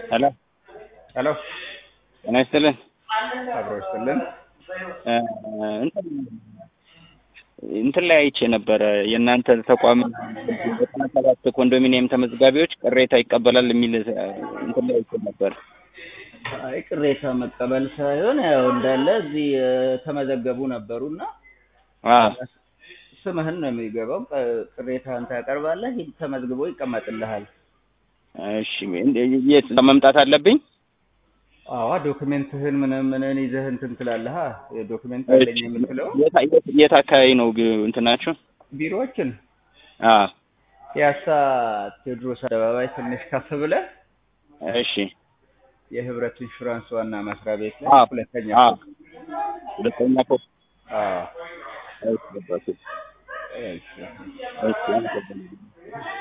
ሄሎ ሄሎ ጤና ይስጥልን። አብሮ ይስጥልን። እ እንትን እንትን ላይ አይቼ ነበረ የእናንተ ተቋም ዘጠና ሰባት ኮንዶሚኒየም ተመዝጋቢዎች ቅሬታ ይቀበላል የሚል እንትን ላይ አይቼ ነበር። አይ ቅሬታ መቀበል ሳይሆን ያው እንዳለ እዚህ የተመዘገቡ ነበሩና አ ስምህን ነው የሚገባው። ቅ- ቅሬታህን ታቀርባለህ፣ ሂድ ተመዝግቦ ይቀመጥልሃል። እሺ የት መምጣት አለብኝ? አዋ ዶክሜንትህን ምንም ምንን ይዘህ እንትን ትላለህ። ዶክሜንት አለኝ የምትለው የት የት- የት አካባቢ ነው ግ- እንትናችሁ? ቢሮዎችን አ ፒያሳ ቴዎድሮስ አደባባይ ትንሽ ከፍ ብለህ እሺ የህብረት ኢንሹራንስ ዋና መስሪያ ቤት አ ላይ ሁለተኛ አ ፎቅ። ሁለተኛ ፎቅ አዎ እሺ ገባሁ። እሺ። እሺ አመሰግናለሁ።